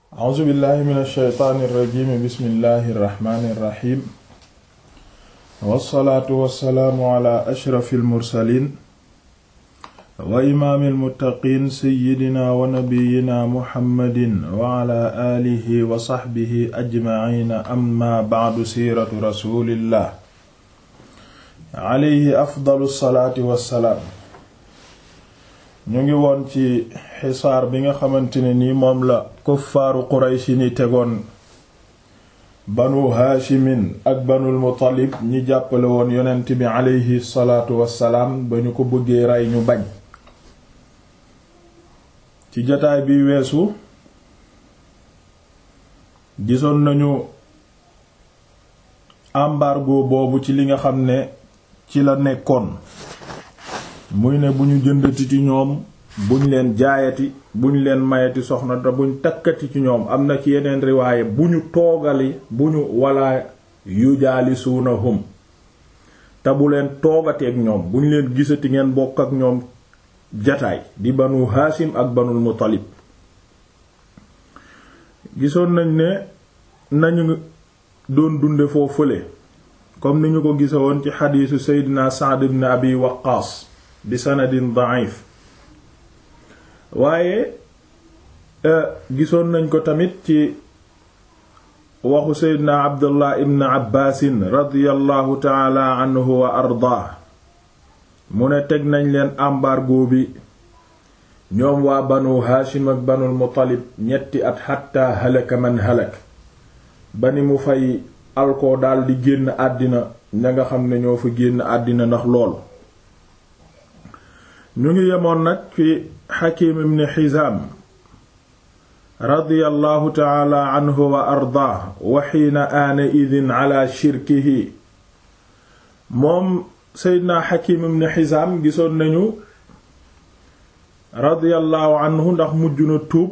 a'uuzu billahi min alsheytaani irrajimi bismillahi irrahmani irrahim wassalaatu wassalaamu ala ashrafi almursalin wa imaami almuttaqiin seyidina wa nabiyina muhammadin wa ala aalihi wa saxbihi ajmaciina amma bacdu siiratu rasulillah alayhi afdalu salaati wassalaam ñu ngi woon ci xisaar bi nga xamante ne nii moom la kuffaaru qurayshi ni tegoon banu haashimin ak banul muttalib ñi jàppale woon yonent bi aleyhi salaatu wassalaam ba ñu ko bëggee rey ñu bañ ci jataay bi weesu gisoon nañu embargo boobu ci li nga xam ne ci la nekkoon muy ne bu ñu jëndati ci ñoom buñ leen jaayati buñ leen mayati soxna te buñ takkati ci ñoom am na ci yeneen riwaaye bu ñu toogali bu ñu wala yujaalisuunahum te bu leen toogati ak ñoom buñ leen gisati ngeen bokk ak ñoom jataay di banu haashim ak banul muttalib gisoon nañ ne nañu doon dunde foo fële comme ni ñu ko gisoon ci xadiisu seydina Sa'd ibn abi waqqaas bi sanadin da'if waaye gisoon nañ ko tamit ci waxu seydina abdullah ibn abbaasin radiyallahu taala anhu wa ardaa mu ne teg nañ leen embargo bi ñoom waa banu haashim ak banul muttalib ñetti at xatta halaka man halak ba ni mu fay alkoo daldi génn àddina ña nga xam ne ñoo fa génn àddina ndax loolu ñu ngi yemoon nag fi xakim ibn xizaam radiyallahu taala anhu wa ardaa wa xiina aana idin ala shirkihi moom seydna xakim ibn xizaam gisoon nañu radiyallahu anhu ndax mujj na tuub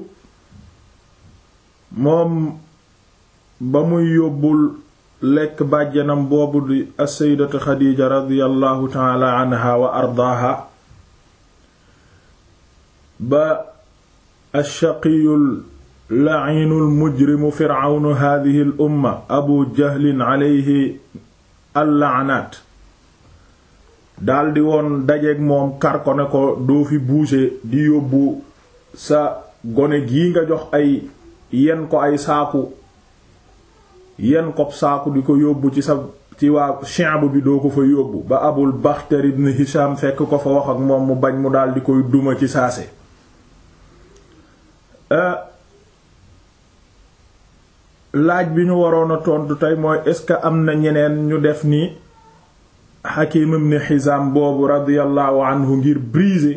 moom ba muy yóbbul lekk bàjjanam boobu di as-sayyidatu xadiija radiyallahu taala anha wa ardaaha ba ashaqiyul la'iinul mujrimu fir'awnu haadihi al umma abu jahlin alayhi al-la'naat daldi woon dajeeg moom kar ko ne ko doo fi bouger di yóbbu sa gone gii nga jox ay yen ko ay saaku yen ko saaku di ko yóbbu ci sa ci waa Shi'b bi doo ko fa yóbbu ba abul Baxtar ibn Hisham fekk ko fa wax ak moom mu bañ mu daldi koy duma ci saase laaj bi ñu waroon a tontu tey mooy est-ce que am na ñeneen ñu def ni Hakim ibn Hizam boobu radiyallahu anhu ngir briser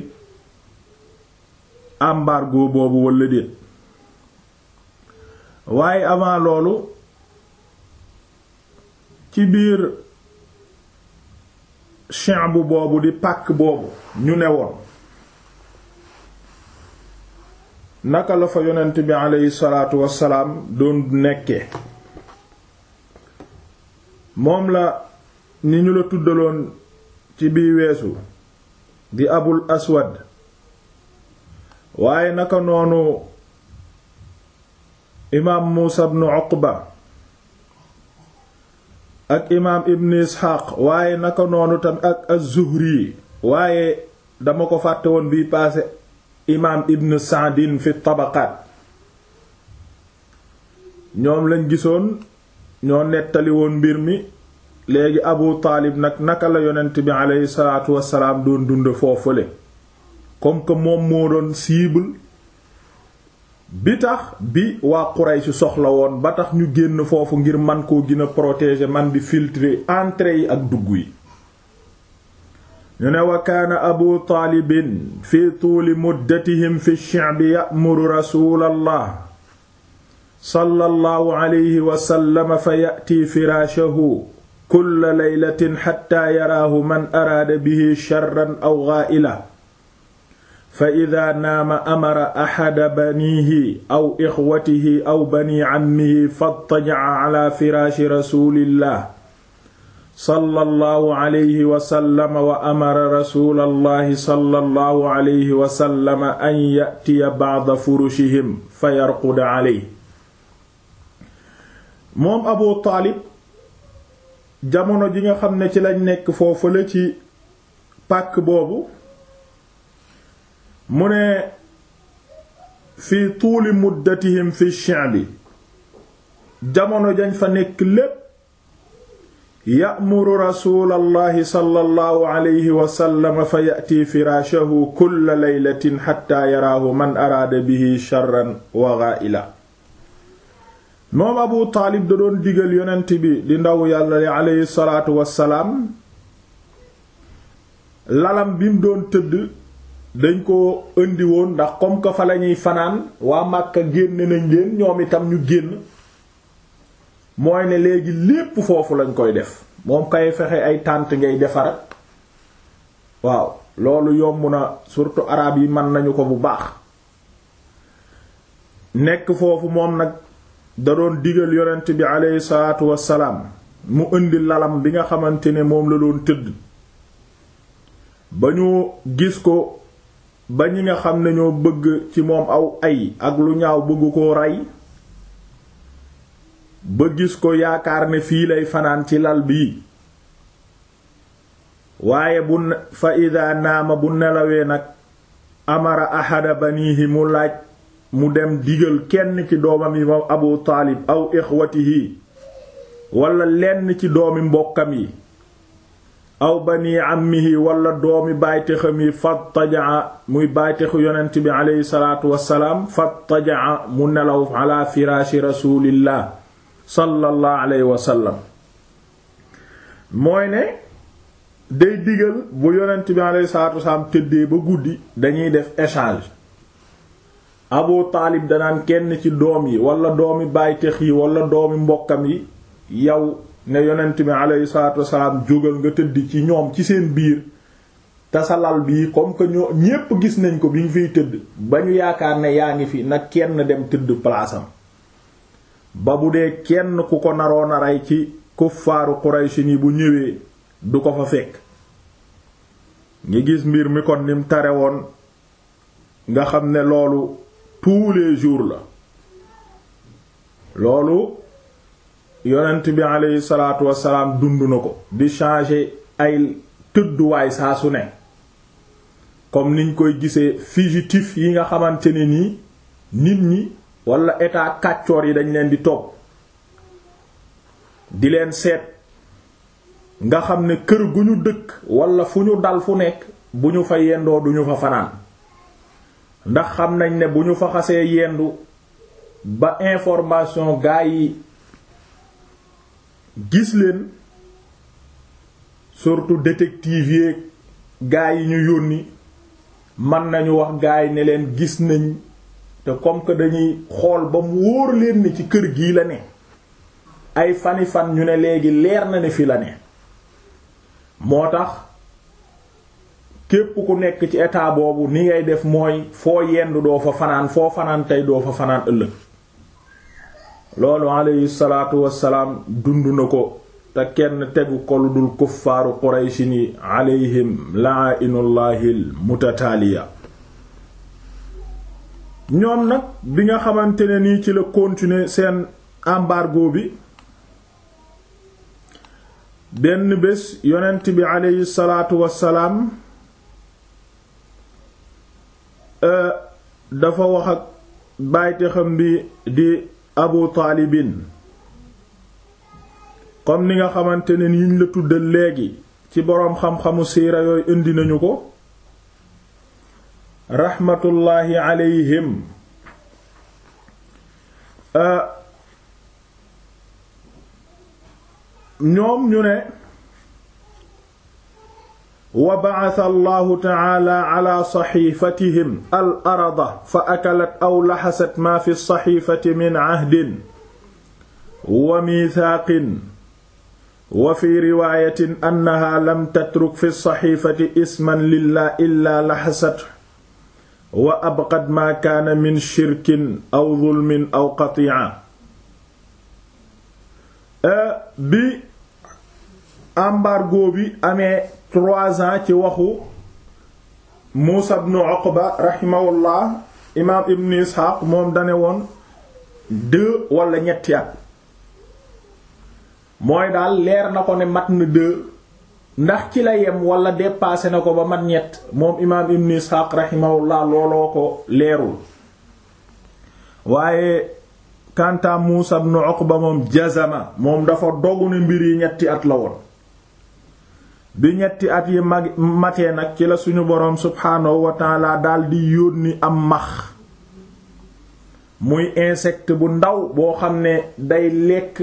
embargo boobu walla déet waaye avant loolu ci biir Shi'b boobu di pàkk boobu ñu ne woon naka la fa yonent bi aleyhi salaatu wassalaam doon nekkee moom la ni ñu la tuddaloon ci bii weesu di abul aswad waaye naka noonu imaam muusa ibn uqba ak imaam ibn isxaaq waaye naka noonu tam ak az-zuhri waaye dama ko fàtte woon bii paase imaam ibn saadin fi tabaqaat ñoom lañ gisoon ñoo nettali woon mbir mi léegi abu taalib nag naka la yonent bi aleyhi salaatu wassalaam doon dund foofule comme que moom moo doon cible bi tax bi waa Quraysh soxla woon ba tax ñu génn foofu ngir man koo gën a protéger man di filtrer entrée yi ak dugg yi ñu ne wa kaana abu taalibin fi tuuli muddatihim fi shi'bi ya'muru rasuulallah sallallahu alayhi wa sallam fa ya'ti firaashahu kulla laylatin xatta yaraahu man araada bihi sharran aw gaa'ila fa idaa naama amara axada baniihi aw ixwatihi aw bani cammihi fattajaca calaa firaashi rasuulillah sallallahu alayhi wa sallam wa amara rasuulallahi sallallahu alayhi wa sallam an ya'tiya bacda furushihim fa yarquda calayhi moom Abu Taalib jamono ji nga xam ne ci lañ nekk foofu la ci pàkk boobu mu ne fi tuuli muddatihim fi shi'bi jamono jañ fa nekk lépp ya'muru rasuulallahi sallallahu alayhi wa sallam fa ya'ti firaashahu kulla laylatin hatta yaraahu man araada bihi sharran wa ghaa'ila moom Abu Taalib da doon digal yonent bi di ndaw yàlla li alayhi salaatu wassalaam lalam bi mu doon tëdd dañ ko indi woon ndax comme que fa lañuy fanaan waa Makka génne nañ leen ñoom itam ñu génn mooy ne léegi lépp foofu lañ koy def moom kay fexe ay tànt ngay defar waaw loolu yomb na surtout araab yi mën nañu ko bu baax nekk foofu moom nag da doon digal yonent bi aleyhi salaatu wassalaam mu indi lalam bi nga xamante ne moom la doon tëdd ba ñu gis ko ba ñi nga xam ne ñoo bëgg ci moom aw ay ak lu ñaaw bëgg koo rey ba gis ko yaakaar ne fii lay fanaan ci lal bii waaye bu fa ida naama bu nelawee nag amara ahada banihi mu laaj mu dem digal kenn ci doomam yi moom abu taalib aw ixwatihi wala lenn ci doomi mbokkam yi aw bani ammihi wala doomi bàytexam yi fattajaa muy bàytexu yonent bi aleyhi salaatu wassalaam fattajaa mu nelaw ala firaashi rasulillah sallallahu alayhi wa sallam mooy ne day digal bu yonent bi alayhi salaatu wasalaam tëddee ba guddi dañuy def échange Abu Taalib danaan kenn ci doom yi wala doomi bàytex yi wala doomi mbokkam yi yow ne yonent bi alayhi salaatu wasalaam jógal nga tëdd ci ñoom ci seen biir tasalal bii comme que ñoo ñépp gis nañ ko bi ñu fiy tëdd ba ñu yaakaar ne yaa ngi fi nag kenn dem tëdd palaasam ba bu dee kenn ku ko naroon a rey ci kuffaaru Quraysh ni bu ñëwee du ko fa fekk ngi gis mbir mi kon nim tare woon nga xam ne loolu tous les jours la loolu yonent bi aleyhi salaatu wassalaam dund na ko di changer ay tëdduwaay saa su ne comme niñ koy gisee fugitif yi nga xamante ne nii nit ñi wala état kàccoor yi dañ leen di topp di leen seet nga xam ne kër gu ñu dëkk wala fu ñu dal fu nekk bu ñu fa yendoo duñu fa fanaan ndax xam nañ ne bu ñu fa xasee yendu ba information gaa yi gis leen surtout détective yeeg gaa yi ñu yónni mën nañu wax gaa yi ne leen gis nañ te comme que dañuy xool ba mu wóor leen ni ci kër gii la ne ay fani fan ñu ne léegi leer na ne fi la ne moo tax képp ku nekk ci état boobu ni ngay def mooy foo yendu doo fa fanaan foo fanaan tey doo fa fanaan ëllëg loolu alayhi salaatu wassalaam dund na ko te kenn tegu ko lu dul kuffaaru quraysin yi alayhim la'inullahil mutataaliya ñoom nag bi nga xamante ne nii ci la continuer seen embargo bi benn bés yonent bi aleyhi salaatu wassalaam dafa wax ak bàytexam bi di abu taalibin comme ni nga xamante ne yiñ la tuddal léegi ci boroom xam-xamu siira yooyu indi nañu ko raxmatullaahi aleyhim ñoom ñu ne wa ba'atha allahu ta'ala ala saxiifatihim al arada fa akalat aw laxasat ma fi saxiifati min cahdin wa miithaaqin wa fi riwaayatin annaha lam tatruk fi saxiifati isman lillah illa laxasat wa abqad ma kaana min shirkin aw zulmin aw qati'a bi embargo bi amee trois ans ci waxu Muusa ibn Uqba rahimahullah imaam ibn Isxaaq moom dane woon deux wala ñetti at mooy daal leer na ko ne mat na deux ndax ci la yem wala dépassé na ko ba mat ñett moom imaam ibn Ishaq rahimahullah looloo ko leerul waaye kanta Muusa ibn Uqba moom jazama moom dafa dogu ne mbir yi ñetti at la woon bi ñetti at yi mag matee nag ci la suñu boroom subhaanahu wa taala daldi yónni am max muy insecte bu ndaw boo xam ne day lekk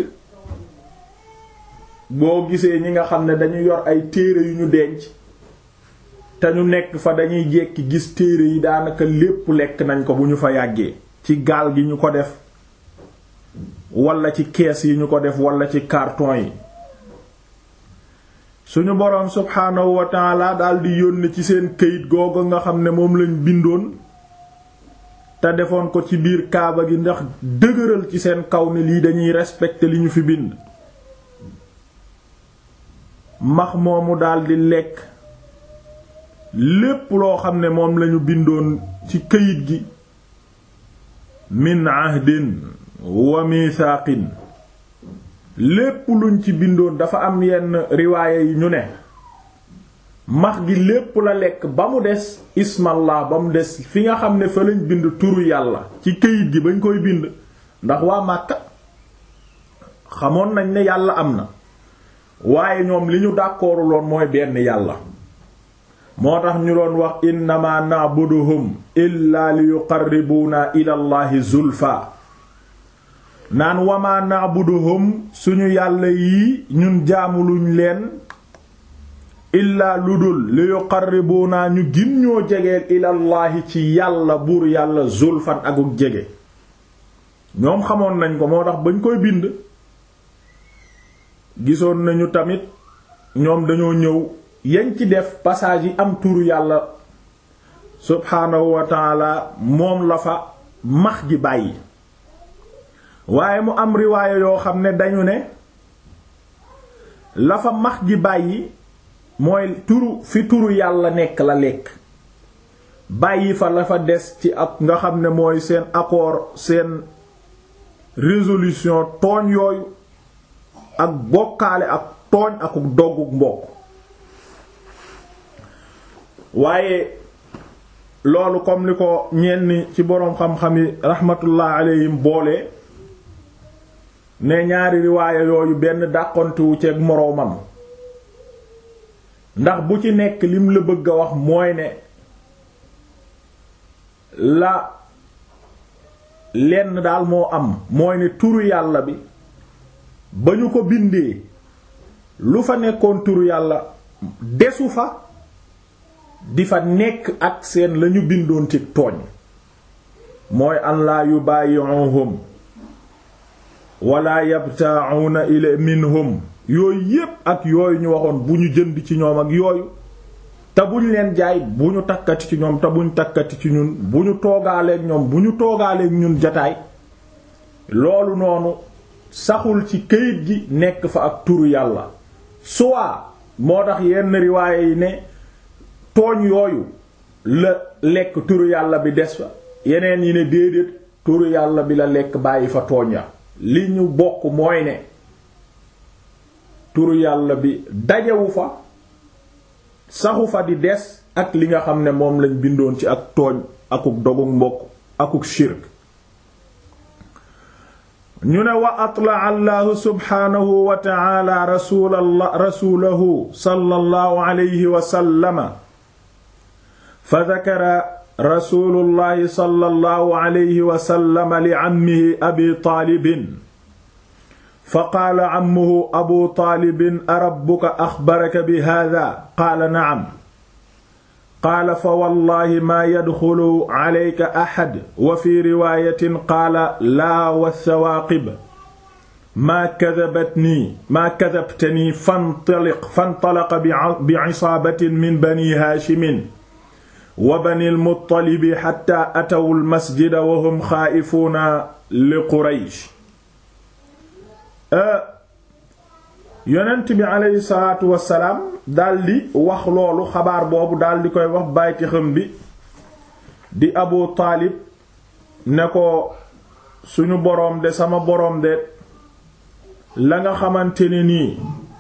boo gisee ñi nga xam ne dañu yor ay téere yu ñu denc te ñu nekk fa dañuy jekki gis téere yi daanaka lépp lekk nañ ko bu ñu fa yàggee ci gaal gi ñu ko def wala ci kees yi ñu ko def wala ci carton yi suñu boroom subhaanahu wa taala daldi yónni ci seen këyit googu nga xam ne moom lañ bindoon te defoon ko ci biir kaaba gi ndax dëgëral ci seen kaw ne lii dañuy respecter li ñu fi bind max moomu daldi lekk lépp loo xam ne moom lañu bindoon ci këyit gi min ahdin wa mithaqin lépp luñ ci bindoon dafa am yenn riwaaya yi ñu ne max gi lépp la lekk ba mu des ismallah ba mu des fi nga xam ne fa lañ bind turu yàlla ci këyit gi bañ koy bind ndax waa Màkka xamoon nañ ne yàlla am na waaye ñoom li ñu d'accordu loon mooy benn yàlla moo tax ñu doon wax innama na'buduhum illa li yuqarribuna ila allahi zulfa naan wama na'buduhum suñu yàlla yi ñun jaamuluñ leen illaa ludul li yuqarribuna ñu gin ñoo jegeel ilallahi ci yàlla buur yàlla zulfan akuk jege ñoom xamoon nañ ko moo tax bañ koy bind gisoon nañu tamit ñoom dañoo ñëw yañ ci def passage yi am turu yàlla subhaanahu wa taala moom la fa max gi bàyyi waaye mu am riwaaya yoo xam ne dañu ne la fa max gi bàyyi mooy turu fi turu yàlla nekk la lekk bàyyi fa la fa des ci ak nga xam ne mooy seen accord seen résolution tooñ yooyu ak bokkaale ak tooñ ak dogguk mbokk waaye loolu comme li ko ñenn ci boroom xam-xam yi rahmatullah alayhim boole ne ñaari riwaaya yooyu benn dàqontewu ceeg moroomam ndax bu ci nekk lim la bëgg a wax mooy ne la lenn daal moo am mooy ne turu yàlla bi ba ñu ko bindee lu fa nekkoon turu yàlla desu fa di fa nekk ak seen lañu bindoon ci tooñ mooy an laa yubayi'uhum wala yabta'una ila minhum yooyu yépp ak yooyu ñu waxoon bu ñu jënd ci ñoom ak yooyu te buñ leen jaay bu ñu takkati ci ñoom te buñ takkati ci ñun bu ñu toogaaleeg ñoom bu ñu toogaaleeg ñun jataay loolu noonu saxul ci këyit gi nekk fa ak turu yàlla soit moo tax yenn riwaaye yi ne tooñ yooyu la lekk turu yàlla bi des fa yeneen yi ne déedéet turu yàlla bi la lekk bàyyi fa tooñ ya li ñu bokk mooy ne turu yàlla bi dajewu fa saxu fa di des ak li nga xam ne moom lañ bindoon ci ak tooñ akuk doguk mbokk akuk shirk ñu ne wa atlaa allahu subhaanahu wa ta'ala rasulallah rasulahu sallallahu alayhi wa sallama fa dakara rasulullahi sallallahu alayhi wa sallama li ammihi abi taalibin fa qaala ammuhu abu taalibin arabbuka axbaraka bi haadaa qaala na'am qaala fa wallaahi maa yadxulu alayka axad wa fi riwaayatin qaala laa wasawaaqib maa kadabatnii maa kadabtanii fantaliq fantalaqa bicisaabatin min bani haashimin wa bani almuttalibi xatta ataw almasjida wa hum xaa'ifuuna li quraysh yonent bi aleyhi salaatu wasalaam daldi wax loolu xabaar boobu daldi koy wax bàyti xam bi di abu taalib ne ko suñu boroom de sama boroom de la nga xamante ne nii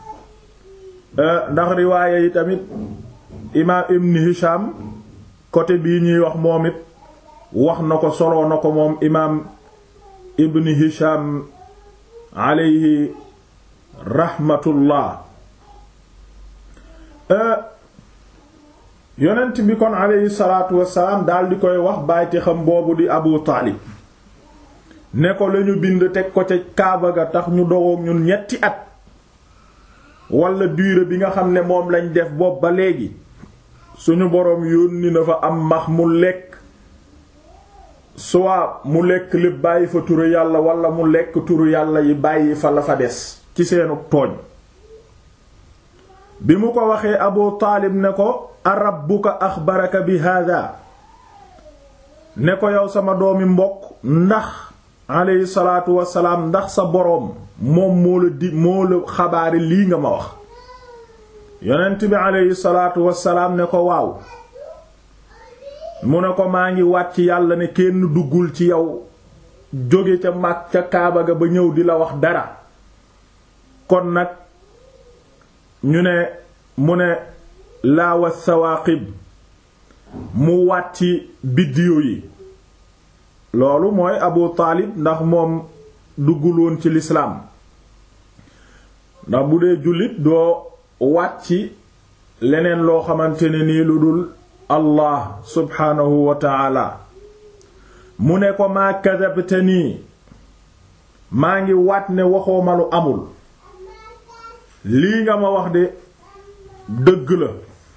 ndax riwaaya yi tamit imaam ibn Hisham côté bii ñuy wax moom it wax na ko soloo na ko moom imaam ibn Hisham alayhi rahmatullah yonent bi kon alayhi salaatu wassalaam daal di koy wax bàyti xam boobu di Abu Taalib ne ko lañu bind teg ko ca Kaaba ga tax ñu dogoog ñun ñetti at wala durée bi nga xam ne moom lañ def bopp ba léegi suñu boroom yónni na fa am max mu lekk soit mu lekk lépp bàyyi fa turu yàlla wala mu lekk turu yàlla yi bàyyi fa la fa des ci seenu tooñ bi mu ko waxee Abu Taalib ne ko arabbuka axbaraka bi hada ne ko yow sama doomi mbokk ndax alayhi salaatu wassalaam ndax sa boroom moom moo la di moo la xabaari lii nga ma wax yonent bi alayhi salaatu wassalaam ne ko waaw mu ne ko maa ngi wàcc yàlla ne kenn duggul ci yow jóge ca mag ca kaaba ga ba ñëw di la wax dara kon nag ñu ne mu ne laawa sawaaqib mu wàcc biddiyo yi loolu mooy abu taalib ndax moom duggul woon ci lislaam ndax bu dee jullit doo wàcc leneen loo xamante ne nii lu dul allah subhaanahu wa taala mu ne ko maa kadabta nii maa ngi waat ne waxoo ma lu amul lii nga ma wax de dëgg la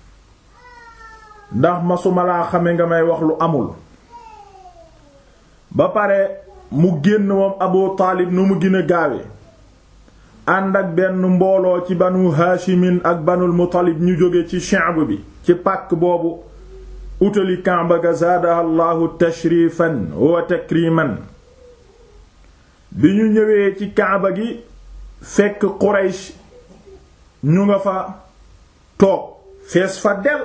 ndax masuma laa xame nga may wax lu amul ba pare mu génn moom abu taalib nu mu gën a gaawe ànd ak benn mbooloo ci banu haashimin ak banul muttalib ñu jóge ci shi'b bi ci pàkk boobu utali kaaba ga zaadaha allahu tashrifan wa takriman bi ñu ñëwee ci kaaba gi fekk quraysh ñu nga fa toog fees fa del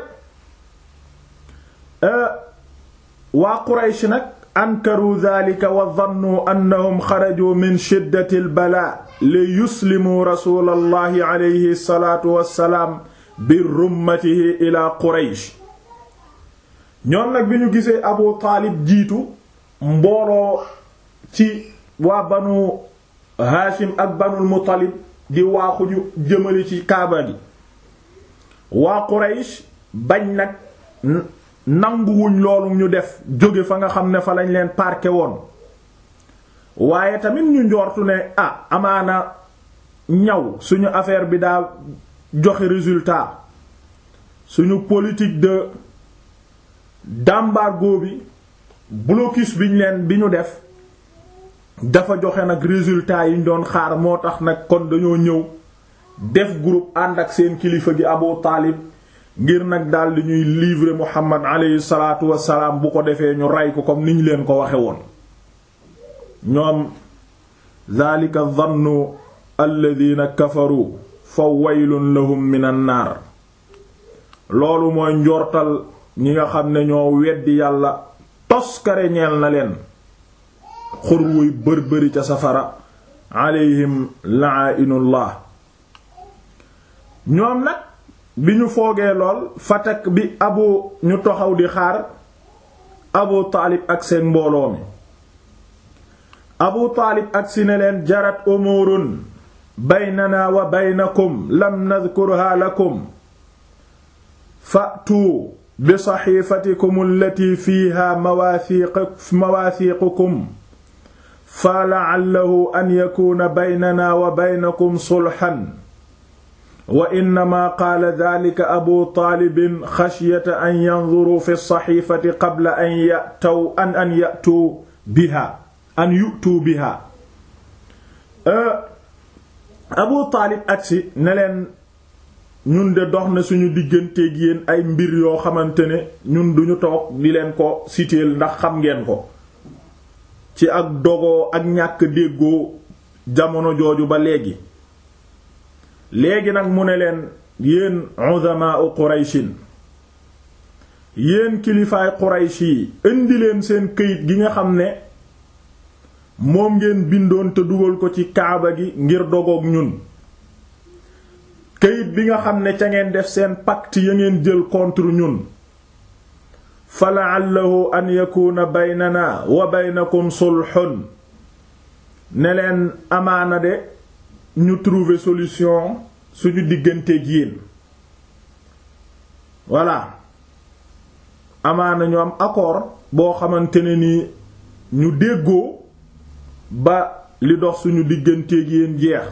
waa quraysh nag ankaru dhalika wa dhannu annahum xaraju min shiddati albalaa li yuslimu rasulallahi alayhi salaatu wassalaam bi rummatihi ila quraysh ñoom nag bi ñu gisee abu taalib jiitu mbooloo ci waa banu haashim ak banul muttalib di waaxu ñu jëmali ci kaaba gi waa quraysh bañ nag nanguwuñ loolu ñu def jóge fa nga xam ne fa lañ leen parqué woon waaye tamit ñu njortu ne ah amaana ñaw suñu affaire bi daa joxe résultat suñu politique de d'embargo bi blocus biñ leen bi ñu def dafa joxe nag résultat yi ñu doon xaar moo tax nag kon dañoo ñëw def groupe ànd ak seen kilifa gi Abu Taalib ngir nag daal di ñuy livrer Muhammad alayhi salaatu wassalaam bu ko defee ñu rey ko comme niñ leen ko waxe woon ñoom dhalika dhannu alladhina kafaru fa waylun lahum minan naar loolu mooy njortal ñi nga xam ne ñoo weddi yàlla toskare ñeel na leen xur wuy bërbëri ca safara alayhim la'inullah ñoom nag bi ñu foogee lool fatak bi abu ñu toxaw di xaar abu taalib ak seen mbooloo mi abu taalib ak si ne leen jarat umurun baynana wa baynakum lam nadhkurha lakum fa'tu bi saxiifatikum allati fiiha mawaathiqukum fa la'allahu an yakuuna baynana wa baynakum sulhan wa innama qaala daalika abu taalibin xashyata an yanzuruu fi saxiifati qabla an ya'taw an an ya'tuu biha an yu'tuu biha abu taalib agsi ne leen ñun de dox na suñu digganteeg yéen ay mbir yoo xamante ne ñun duñu toog di leen ko siteel ndax xam ngeen ko ci ak dogoo ak ñàkk déggoo jamono jooju ba léegi léegi nag mu ne leen yéen uzamaa'u qurayshin yéen kilifaay quraysh yi indi leen seen këyit gi nga xam ne moom ngeen bindoon te dugal ko ci kaaba gi ngir dogoog ñun kayit bi nga xam ne ca ngeen def seen pacte ya ngeen jël contre ñun fa la'allahu an yakuna baynana wa baynakum sulhun ne leen amaana de ñu trouver solution suñu digganteeg yéen voilà amaana ñu am accord boo xamante ne ni ñu déggoo ba li dox suñu digganteeg yéen jeex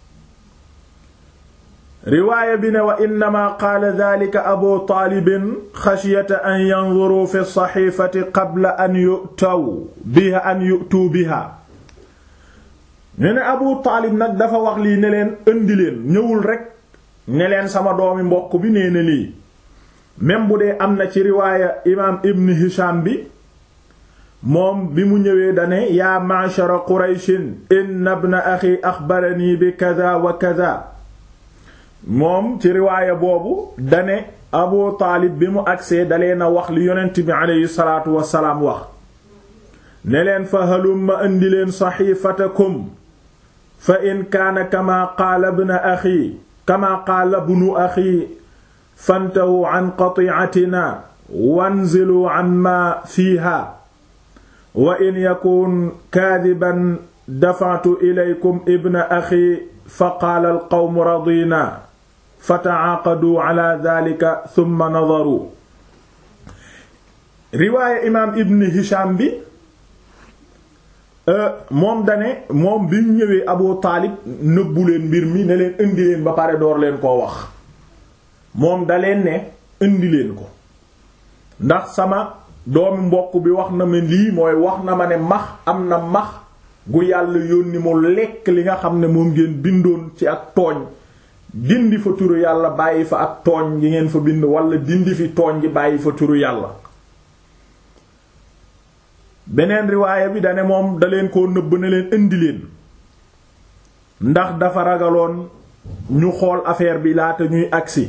riwaaya bi ne wa innama qaala dhalika abu taalibin xashyata an yanzuru fi saxiifati qabla an yu'taw biha an yu'tu biha ñu ne abu taalib nag dafa wax lii ne leen indi leen ñëwul rekk ne leen sama doomi mbokk bi nee na lii même bu dee am na ci riwaaya imaam ibn hisham bi moom bi mu ñëwee dane yaa ma'shara qurayshin inna ibna axi axbarani bi kaza wa kaza moom ci riwaaya boobu dane abu taalib bi mu agsee dalee na wax li yonent bi aleyhi salaatu wasalaam wax ne leen fa halumma indi leen saxiifatakum fa in kaana kama qaala ibna axi kama qaala ibnu axi fantahu an qati'atina wanzilu amma fiiha wa in yakun kaadiban dafa'tu ilaykum ibna axi fa qaala alqawmu radina fa tacaaqaduu ala dalika thumma nadaru riwaaya imaam ibn hisham bi moom dane moom bi ñu ñëwee abu taalib nëbbu leen mbir mi ne leen indi leen ba pare door leen koo wax moom da leen ne indi leen ko ndax sama doomi mbokk bi wax na ma lii mooy wax na ma ne max am na max gu yàlla yónni mu lekk li nga xam ne moom ngeen bindoon ci ak tooñ dindi fa turu yàlla bàyyi fa ak tooñ gi ngeen fa bind wala dindi fi tooñ gi bàyyi fa turu yàlla beneen riwaaya bi dane moom da leen koo nëbb na leen indi leen ndax dafa ragaloon ñu xool affaire bi laata ñuy agsi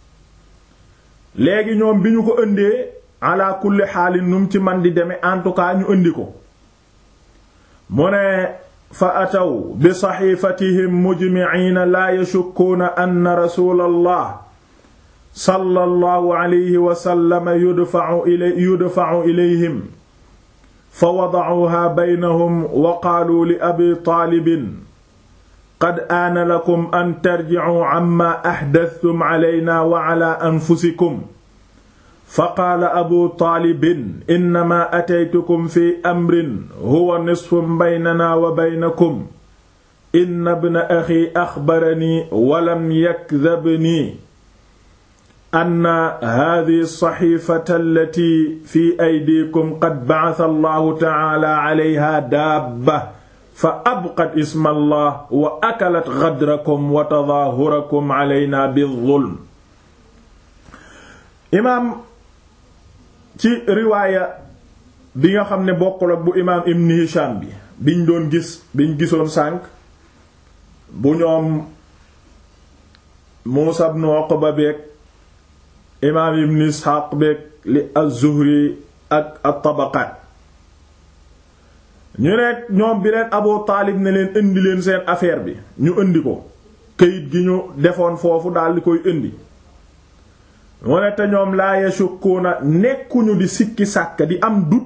léegi ñoom bi ñu ko ëndee ala kulli xaalin num ci man di deme en tout cas ñu indi ko mu ne fa ataw bi saxiifatihim mujmiciina laa yashukkuuna anna rasuulallah sallallahu alayhi wa sallam yudfacu ilay yudfacu ilayhim fa wadacuuha baynahum wa qaaluu li abi taalibin qad aana lakum an tarjicuu cammaa axdastum calaynaa wa cala anfusikum fa qaala abu taalibin innamaa ataytukum fi amrin huwa nisfun baynanaa wa baynakum inna bna axi axbaranii walam yakdabnii anna haadihi saxiifata allatii fi aydiikum qad bacasa allahu tacaala calayhaa daabba fa abqat isma allah wa akalat gadrakum wa tadaahurakum calaynaa bizzulm imaam ci riwaaya bi nga xam ne bokkul ak bu imaam ibn hisham bi biñ doon gis biñ gisoon sànq bu ñoom muusa ibn uqba beek imaam ibn isxaaq beek li az-zuhri ak at-tabaqaat ñu ne ñoom bi leen abu taalib ne leen indi leen seen affaire bi ñu indi ko këyit gi ñu defoon foofu daal di koy indi mu ne te ñoom laa yashukkuuna nekkuñu di sikki sàkk di am dut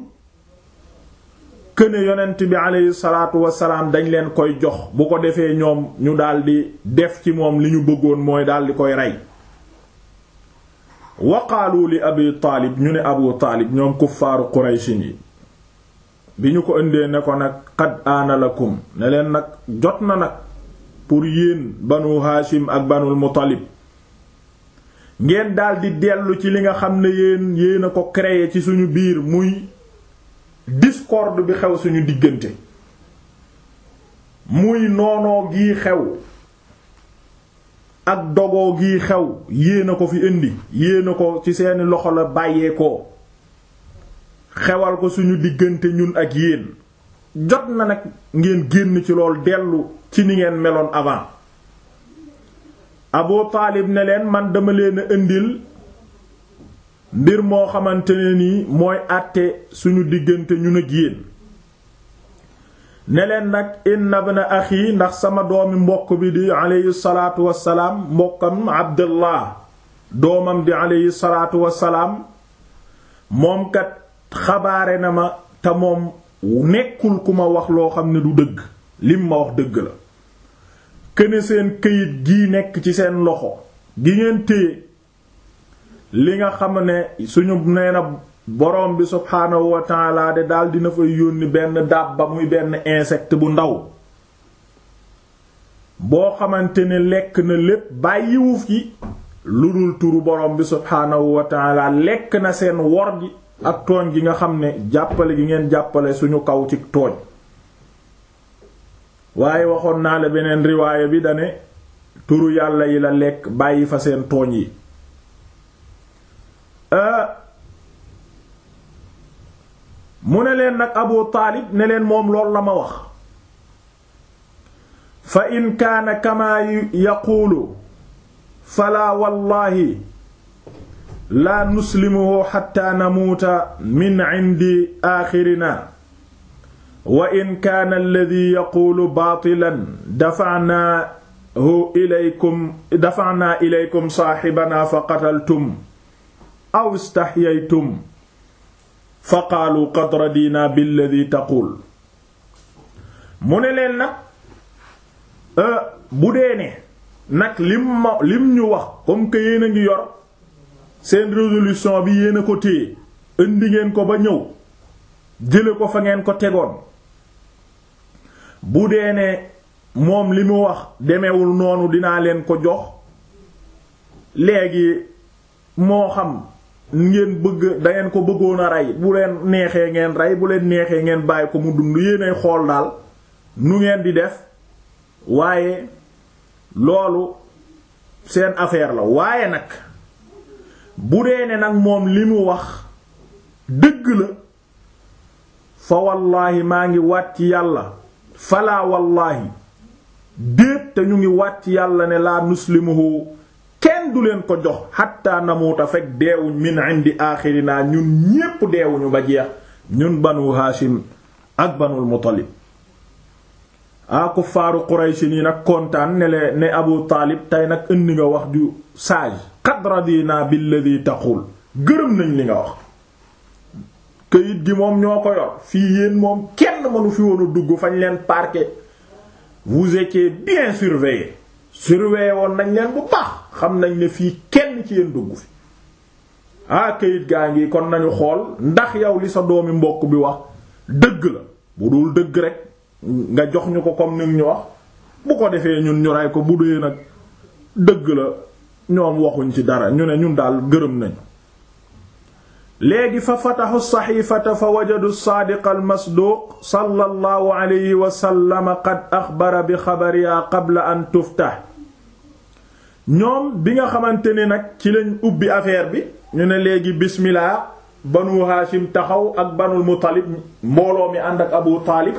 këne yonent bi aleyhi salaatu wasalaam dañ leen koy jox bu ko defee ñoom ñu daldi def ci moom li ñu bëggoon mooy daldi koy rey waqaalu li abi taalib ñu ne abu taalib ñoom kuffaaru qurayshin yi bi ñu ko indee ne ko nag qad aana lakum ne leen nag jot na nag pour yéen banu haashim ak banul muttalib ngeen daldi dellu ci li nga xam ne yéen yéen a ko créé ci suñu biir muy discorde bi xew suñu diggante muy noonoo gii xew ak dogoo gii xew yéen a ko fi indi yéen a ko ci seeni loxo la bàyyeekoo xewal ko suñu diggante ñun ak yéen jot na nag ngeen génn ci lool dellu ci ni ngeen meloon avant Abu Taalib ne leen man dama leen a indil mbir moo xamante ne nii mooy àtte suñu diggante ñun ak yéen ne leen nag inna ibna axi ndax sama doomi mbokk bi di aleyhi salaatu wassalaam mbokkam abdullah doomam di aleyhi salaatu wassalaam moom kat xabaare na ma te moom nekkul ku ma wax loo xam ne du dëgg lim ma wax dëgg la këne seen këyit gii nekk ci seen loxo gi ngeen téye li nga xam ne suñu nee na borom bi subhaanahu wa taala de daal dina fay yónni benn dabba muy benn insecte bu ndaw boo xamante ne lekk na lépp bàyyiwu fi lu dul turu borom bi subhaanahu wa taala lekk na seen wor gi ak tooñ gi nga xam ne jàppale gi ngeen jàppale suñu kaw ci tooñ waaye waxoon naa la beneen riwaaya bi dane turu yàlla yi la lekk bàyyi fa seen tooñ yi mu ne leen nag abu taalib ne leen moom loolu la ma wax fa in kaana kamaa yaquulu falaa wallaahi laa nuslimuhu xatta namuuta min cindi aaxirina wa in kaana alladi yaquulu baatilan dafacnaahu ilaykum dafacnaa ilaykum saaxibanaa fa qataltum aw istaxyaytum fa qaalu qad radina billadi taquul mu ne leen nag bu dee ne nag lim ma lim ñu wax comme que yéen a ngi yor seen résolution bi yéen a ko téye indi ngeen ko ba ñëw jële ko fa ngeen ko tegoon bu dee ne moom li mu wax demewul noonu dinaa leen ko jox léegi moo xam ngeen bëgg dangeen ko bëggoon a rey bu leen neexee ngeen rey bu leen neexee ngeen bàyyi ko mu dund yéenay xool daal nu ngeen di def waaye loolu seen affaire la waaye nag bu dee ne nag moom li mu wax dëgg la fa wallaahi maa ngi wàcc yàlla falaa wallaahi déet te ñu ngi wàcc yàlla ne laa nuslimuhu kenn du leen ko jox xatta namuuta fekk deewuñ min indi aaxirina ñun ñépp deewuñu ba jeex ñun banu haashim ak banul muttalib a kuffaaru qurayshi nii nag kontaan ne le ne abu taalib tey nag indi nga wax ju sage qad radina billadi taqul gërëm nañ li nga wax këyit gi moom ñoo ko yor fii yéen moom kenn mënu fi woon a dugg fañ leen parqué vous étiez bien surveillé surveillé woon nañ leen bu baax xam nañ ne fii kenn ci yéen dugg fi ah kayit gaa ngi kon nañu xool ndax yow li sa doomi mbokk bi wax dëgg la bu dul dëgg rek nga jox ñu ko comme ni ñu wax bu ko defee ñun ñu rey ko bu dee nag dëgg la ñoom waxuñ ci dara ñu ne ñun daal gërëm nañu léegi fa fataxu saxiifata fa wajadu saadiq almasduuq sallallahu alayhi wa sallam qad axbara bi xabariha qabla an tuftah ñoom bi nga xamante ni nag ci lañ ubbi affaire bi ñu ne léegi bismillah banu haashim taxaw ak banul muttalib mbooloo mi ànd ak abu taalib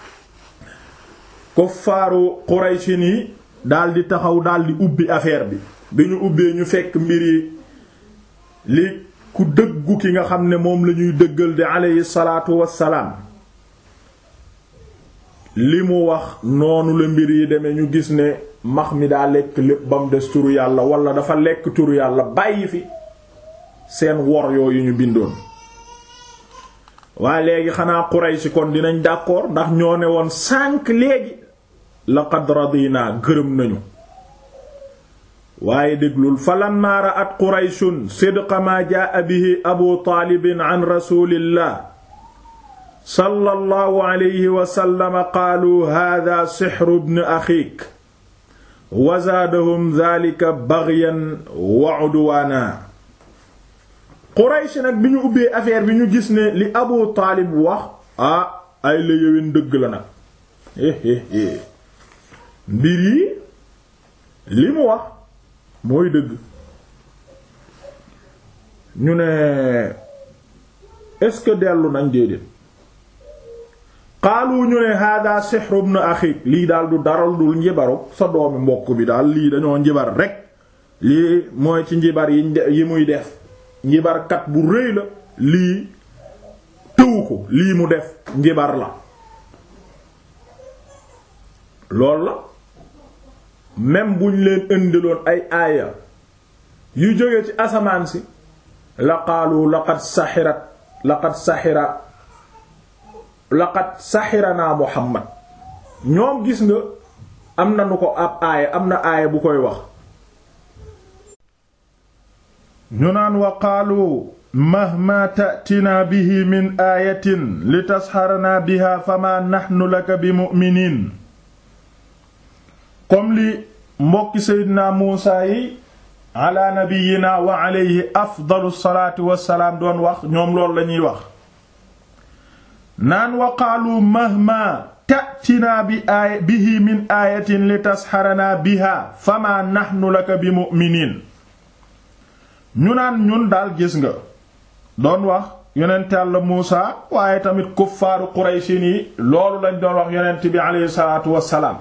kuffaaru qurayshi yi daldi taxaw daldi ubbi affaire bi bi ñu ubbee ñu fekk mbir yi li ku dëggu ki nga xam ne moom lañuy dëggal di aleyhi salaatu wassalaam li mu wax noonu la mbir yi demee ñu gis ne max mi daa lekk lépp ba mu des turu yàlla wala dafa lekk turu yàlla bàyyi fi seen wor yooyu ñu bindoon waaye léegi xanaa Quraysh kon dinañ d'accord ndax ñoo ne woon sànq léegi laqad radina gërëm nañu waaye déglul falamma ra'at qurayshun sidqa ma jaa bihi abu taalibin an rasulillah sallallahu alayhi wa sallam qaalu haaza sixru ibn axiik wa zaadahum dhaalika baghyan wa udwaana quraysh nag bi ñu ubbee affaire bi ñu gis ne li abu taalib wax ah ay la yëwén dëgg la nag mbir yi li mu wax mooy dëgg ñu ne est-ce que dellu nañ déedéet xaalu ñu ne hada sihru ibn akhik lii daal du daral dul njibaru sa doomi mbokk bi daal lii dañoo njibar rek lii mooy ci njibar yi yi muy def njibarkat bu rëy la lii tëwu ko lii mu def njibar la lool la même buñ leen indiloon ay aaya yu jóge ci asamaan si la qaalu laqad saxirat laqad saxira laqad saxiranaa muhammad ñoom gis nga am na nu ko ab aaya am na aaya bu koy wax ñu naan wa qaalu mahma ta'tinaa bihi min aayatin li tasxaranaa biha fama naxnu laka bi mu'miniin comme li mbokki seydina muusa yi ala nabiyina wa alayhi afdalu salaatu wassalaam doon wax ñoom loolu lañuy wax naan wa qaalu mahma ta'tinaa bi aaya bihi min aayatin li tasxaranaa biha fama naxnu laka bi mu'miniin ñu naan ñun daal gis nga doon wax yonent Yàlla Muusa waaye tamit kuffaaru Quraysin yi loolu lañ doon wax yonent bi aleyhi salaatu wassalaam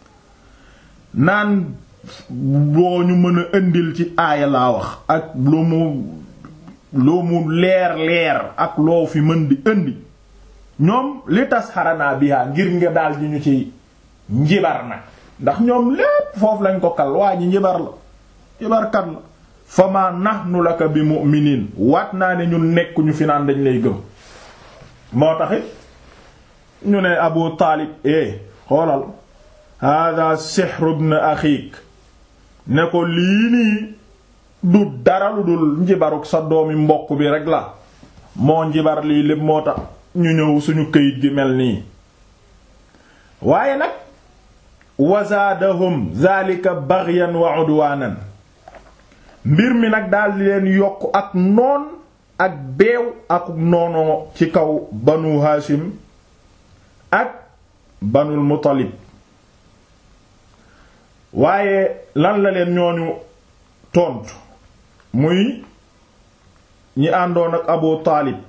naan boo ñu mën a indil ci aaya laa wax ak lu mu lu mu leer leer ak loo fi mën di indi ñoom li tas xaranaa bihaa ngir nga daal di ñu ci njibar nag ndax ñoom lépp foofu lañ ko kal waa ji njibar la njibarkat la fama nahnu laka bi mu'minin waat naa ne ñun nekkuñu fi naan dañ lay gëm moo taxit ñu ne abu taalib eh xoolal hada sihru ibn axiik ne ko lii nii du dara lu dul njibaruk sa doomi mbokk bi rek la moo njibar lii lépp moo tax ñu ñëw suñu këyit gi mel nii waaye nag wazaadahum zalika baghyan wa udwanan mbir mi nag daldi leen yokk ak noon ak beew ak noonoo ci kaw banu haashim ak banul muttalib waaye lan la leen ñooñu tontu muy ñi àndoon ak abu taalib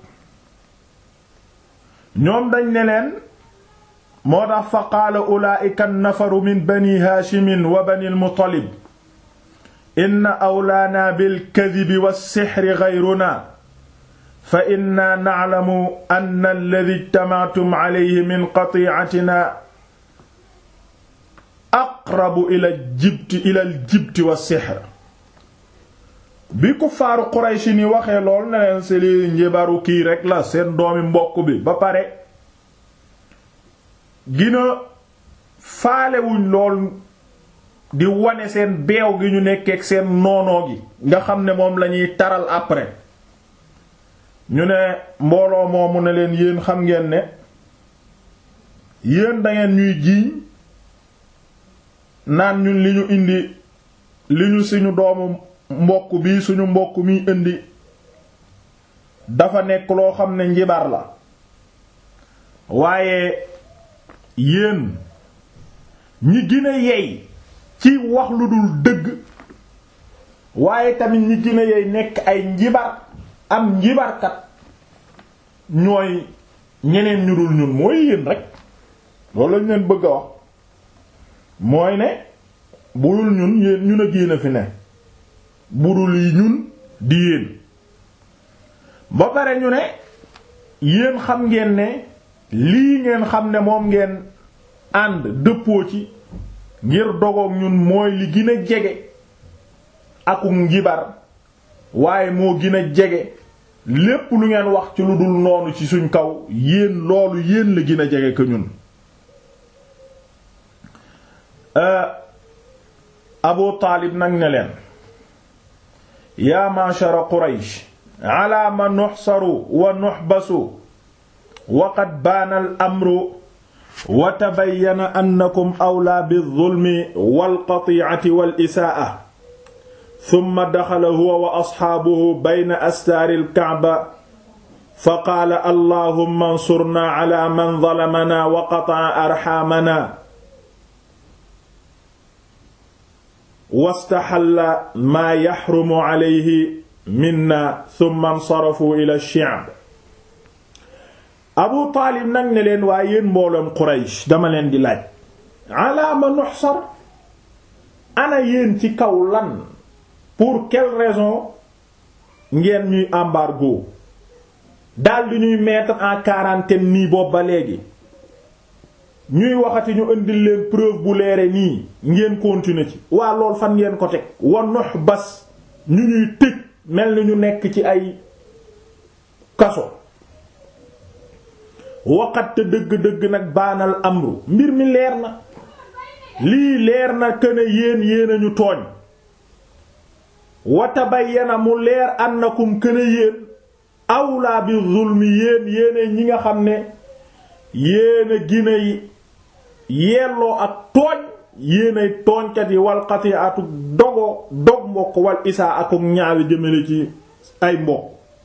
ñoom dañ ne leen moo tax fa qaala ulaa'ika nafaru min bani haashimin wa banil muttalib inna awlaana bilkadibi wassixri gayruna fa inna naclamu anna alladi ijtamactum calayhi min qatiicatina aqrabu ila jibti ila aljibti wassixr bi kuffaaru Qurayshi ni waxee lool ne leen si li njibaru kii rek la seen doomi mbokk bi ba pare gina faalewuñ lool di wane seen beew gi ñu nekkeek seen noonoo gi nga xam ne moom lañuy taral après ñu ne mbooloo moomu ne leen yéen xam ngeen ne yéen dangeen ñuy jiiñ naan ñun li ñu indi li ñu suñu doomu mbokk bi suñu mbokk mi indi dafa nekk loo xam ne njibar la waaye yéen ñi gën a yey ci wax lu dul dëgg waaye tamit ñi gën a yey nekk ay njibar am njibarkat ñooy ñeneen ñu dul ñun mooy yéen rek loolu lañ leen bëgg a wax mooy ne bu dul ñun yéen ñun a génn fi ne bu dul yi ñun di yéen ba pare ñu ne yéen xam ngeen ne lii ngeen xam ne moom ngeen ànd dëppoo ci ngir dogoog ñun mooy li gën a jege akum njibar waaye moo gën a jege lépp lu ngeen wax ci lu dul noonu ci suñ kaw yéen loolu yéen la gën a jege que ñun Abu Taalib nag ne leen yaa ma'shara Quraysh ala ma nuhsaru wa nuhbasu wa qad baana al-amru wa tabayyana annakum awlaa bi-zulmi wal-qati'ati wal-isaa'a thumma daxala huwa wa asxaabuhu bayna astaari al-ka'ba fa qaala allahumma ansurnaa ala man zalamanaa wa qata'a arxaamanaa wastaxalla maa yaxrumu alayhi minna thumma nsarafuu ila shi'b abu taalib nag ne leen waaye yéen mbooloom quraysh dama leen di laaj ala ma nuxsar ana yéen ci kaw lan pour quelle raison ngeen ñuy embargo daldi ñuy mettre en quarantaine nii boobu ba léegi ñuy waxati ñu indil leen preuve bu leere nii ngeen continuer ci waa lool fan ngeen ko teg wa nox bas ñu ñuy tëj mel ni ñu nekk ci ay kaso waqat te dëgg-dëgg nag baanal amru mbir mi leer na lii leer na këne yéen yéen a ñu tooñ wa tabayyana mu leer annakum këne yéen awlaa bi zulmi yéen yéene ñi nga xam ne yéena gina yi yelloo ak tooñ yéenay tooñkat yi wal qati'atu dogo dog mbokk wal isaa akum ñaawi jëmale ci ay mbokk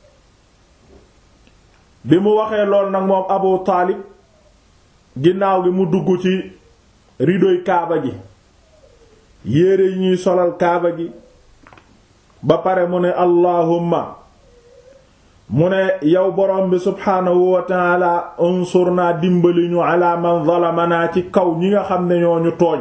bi mu waxee lool nag moom Abu Taalib ginnaaw gi mu dugg ci ridoy kaaba gi yére yi ñuy solal kaaba gi ba pare mu ne allahumma mu ne yow borom bi subhaanahu wa taala unsur naa dimbali ñu ala man zalamanaa ci kaw ñi nga xam ne ñoo ñu tooñ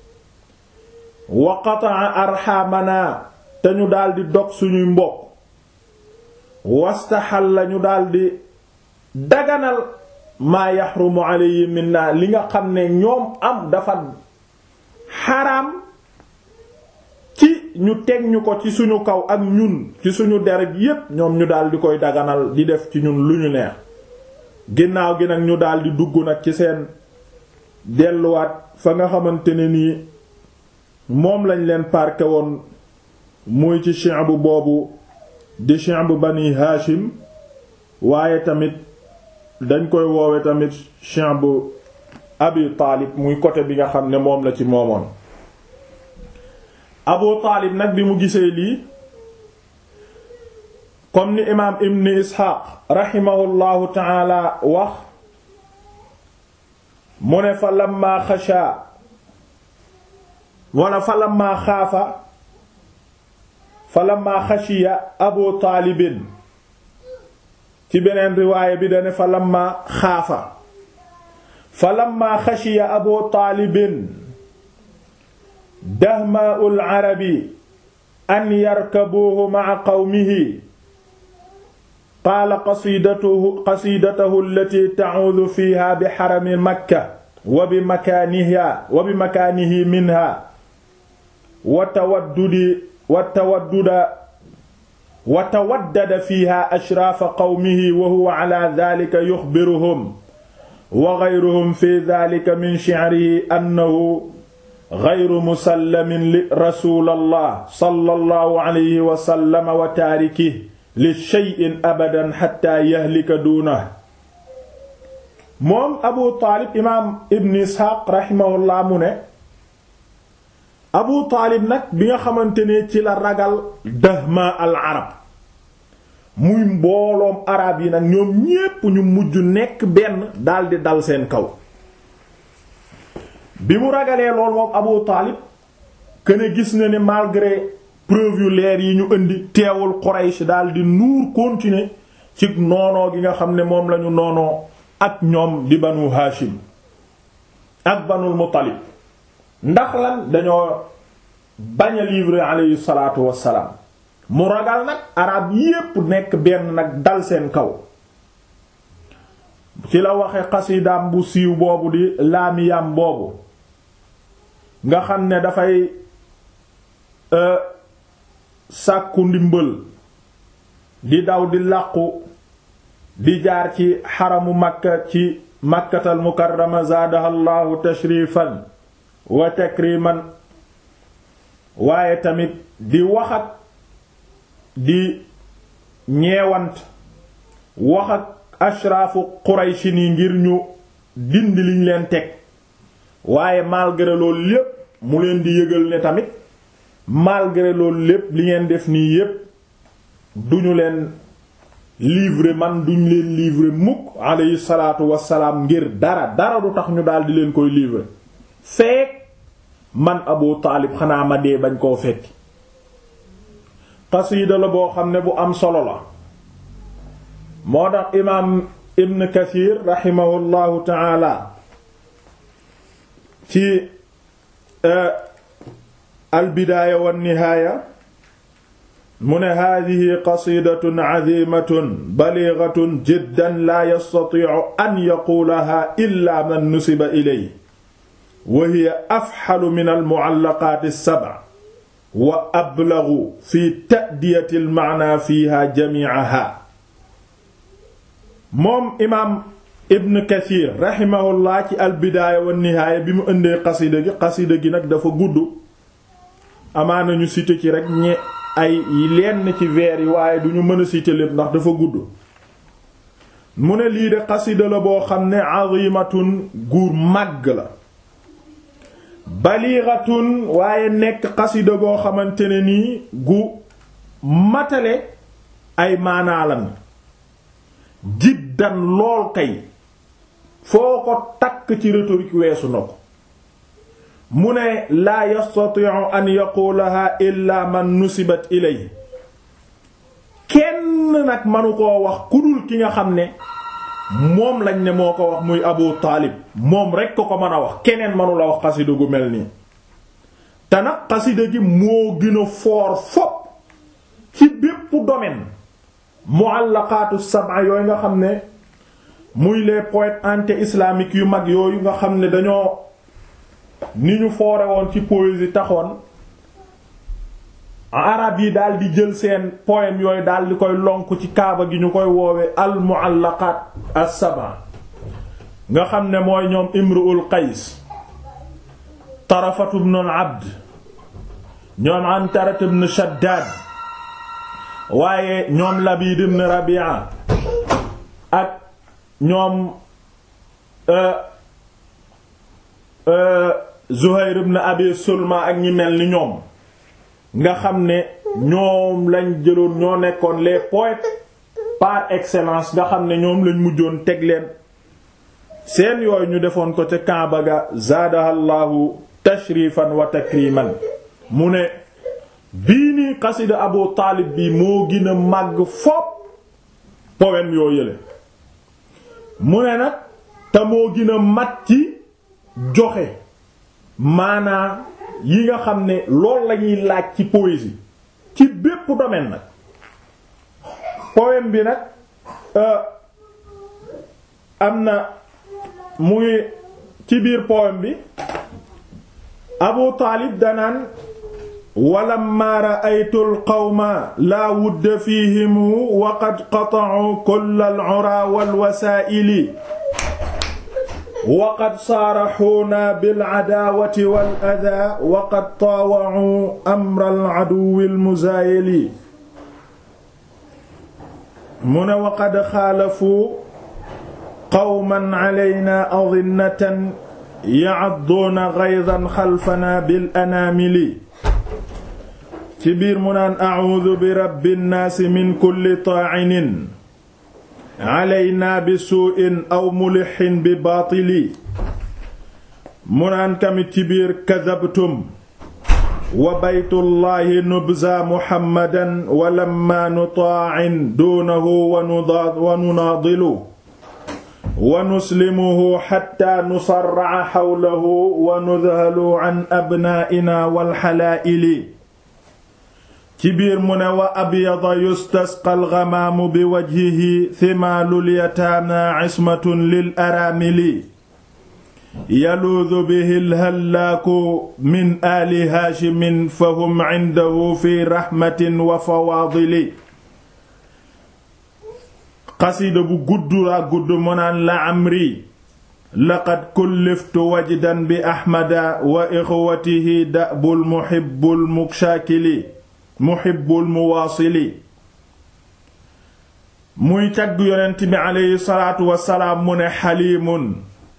wa qata'a arxaamanaa te ñu daldi dog suñuy mbokk wastaxal la ñu daldi daganal maa yaxrumu alayhi minna li nga xam ne ñoom am dafa xaraam ci ñu teg ñu ko ci suñu kaw ak ñun ci suñu deret yépp ñoom ñu daldi koy daganal di def ci ñun lu ñu neex ginnaaw gi nag ñu daldi dugg nag ci seen delluwaat fa nga xamante ne nii moom lañ leen parke woon muy ci shi'bu boobu di shi'bu bani Hashim waaye tamit dañ koy woowe tamit shi'bu Abi Taalib muy côté bi nga xam ne moom la ci moomoon Abu Taalib nag bi mu gisee lii comme ni imaam Ibn Isxaaq raximahullahu taala wax mu ne fa lamma xashaa wala fa lamma xaafa fa lamma xashiya Abu Taalibin ci beneen riwaaya bi dane fa lamma xaafa fa lamma xashiya Abu Taalibin dahmaa'ul arabi an yarkabuuhu ma'a qawmihi qaala qasiidatuhu qasiidatahu allatii ta'uudu fiihaa bi xarami makka wa bi makaanihaa wa bi makaanihi minhaa wa tawaddudi wa tawadduda wa tawaddada fiihaa ashraafa qawmihi wa huwa alaa dhaalika yuxbiruhum wa ghayruhum fii dhaalika min shi'rihi annahu gayru musallamin li rasulallah sallallahu alayhi wa sallam wa taariki li shay'in abadan xatta yahlika duuna moom abu taalib imaam ibn isxaaq raximahullah mu ne abu taalib nag bi nga xamante ne ci la ragal dahma al arab muy mbooloom arab yi nag ñoom ñépp ñu mujj nekk benn daldi dal seen kaw bi mu ragalee lool moom Abu Taalib këne gis na ne malgré preuve yu leer yi ñu indi teewul Quraysh daldi nuur continuer ci noonoo gi nga xam ne moom lañu noonoo ak ñoom di banu Haashim ak banul Muttalib ndax lan dañoo bañ a livrer alayhi salaatu wassalaam mu ragal nag arab yépp nekk benn nag dal seen kaw ci la waxe xasidaam bu siiw boobu di laamiyam boobu nga xam ne dafay sàkku ndimbal di daw di làqu di jaar ci xaramu makka ci makkatal mukarrama zaadaha llahu tashrifan wa takriman waaye tamit di waxat di ñeewant wax ak ashraafu qurayshi ni ngir ñu dindi liñ leen teg waaye malgré loolu lépp mu leen di yëgal ne tamit malgré loolu lépp li ngeen def nii yépp duñu leen livrer man duñ leen livrer mukk alayhi salaatu wassalaam ngir dara dara du tax ñu daal di leen koy livrer feek man Abu Taalib xanaa ma dee bañ koo fekki xasiida la boo xam ne bu am solo la moo tax imaam Ibn Kathir rahimahullahu taala ci al bidaaya wan nihaaya mu ne haadihi qasidatun cadimatun baligatun jiddan laa yastatiicu an yaquulaha illa man nusiba iley wa hiya afxalu min almucallaqaati alsabc wa ablagu fi ta'diyati almaana fiiha jamiicaha moom imaam ibn kathir raximahullah ci albidaaya wa nihaaya bi mu ëndee xasida gi xasida gi nag dafa gudd amaana ñu cité ci rek ñe ay lenn ci veer yi waaye duñu mën a cité lépp ndax dafa gudd mu ne lii de xasida la boo xam ne azimatun guur màgg la baliixatun waaye nekk xasida goo xamante ne nii gu matale ay maanaalan jiddan lool kay foo ko takk ci rhétorique weesu na ko mu ne laa yastati'u an yaqulaha illa man nusibat ilay kenn nag manu koo wax ku dul ki nga xam ne moom lañ ne moo ko wax muy abu taalib moom rekk ko ko mën a wax keneen manu la wax xasida gu mel nii te nag xasida gi moo gën a foor fopp ci bépp domaine muallaqaatu sab'a yooyu nga xam ne muy les poètes anti-islamiques yu mag yooyu nga xam ne dañoo ni ñu foore woon ci poésie taxoon arab yi daal di jël seen poème yooyu daal di koy lonk ci kaaba gi ñu koy woowe al muallaqaat as-sab'a nga xam ne mooy ñoom imru'ul qays tarafatu ibn al-abd ñoom antarat ibn shaddad waaye ñoom labid ibn rabi'a ak ñoom zuhayr ibn abi sulma ak ñi mel ni ñoom nga xam ne ñoom lañ jëloon ñoo nekkoon les poètes par excellence nga xam ne ñoom lañ mujjoon teg leen seen yooyu ñu defoon ko ca Kaaba ga zaadahallahu tashrifan wa takriman mu ne bii nii xasida Abu Taalib bi moo gën a màgg foop poème yoo yële mu ne nag te moo gën a mat ci joxe maanaa yi nga xam ne lool lañuy laaj ci poésie ci bépp domaine nag poème bi nag am na muy ci biir poème bi Abu Taalib danaan walamma ra'aytu al-qawma laa wudda fihim wa qad qata'u kulla al-'ura wal-wasaa'ili waqad saaraxuuna bilcadaawati wal adaa waqad taawacuu amra alcaduwi almuzaayili mu ne waqad xaalafuu qawman calaynaa adinnatan yacadduuna gaydan xalfanaa bil anaamili ci biir mu naan acuudu bi rabbi nnaasi min kulli taacinin alaynaa bi suu'in aw mulixin bi baatili mu naan tamit ci biir kadabtum wa baytullaahi nubza muhammadan wa lamma nutaa'in duunahu wa nunaadilu wa nuslimuhu xatta nusarraca xawlahu wa nudhalu can abnaa'ina walxalaa'ili ci biir mu ne wa abyada yustasqa algamaamu bi wajhihi thimaalul yataama cismatun lil araamili yaluudu bihi lhallaaku min aali haashimin fahum cindahu fi raxmatin wa fawaadili xasida bu gudd laa gudd mu naan la amri laqad kulliftu wajdan bi axmada wa ixwatihi da'bul muhibbul mukshaakili muhibbul muwaasili muy tagg yonent bi aleyhi salaatu wasalaam mu ne xaliimun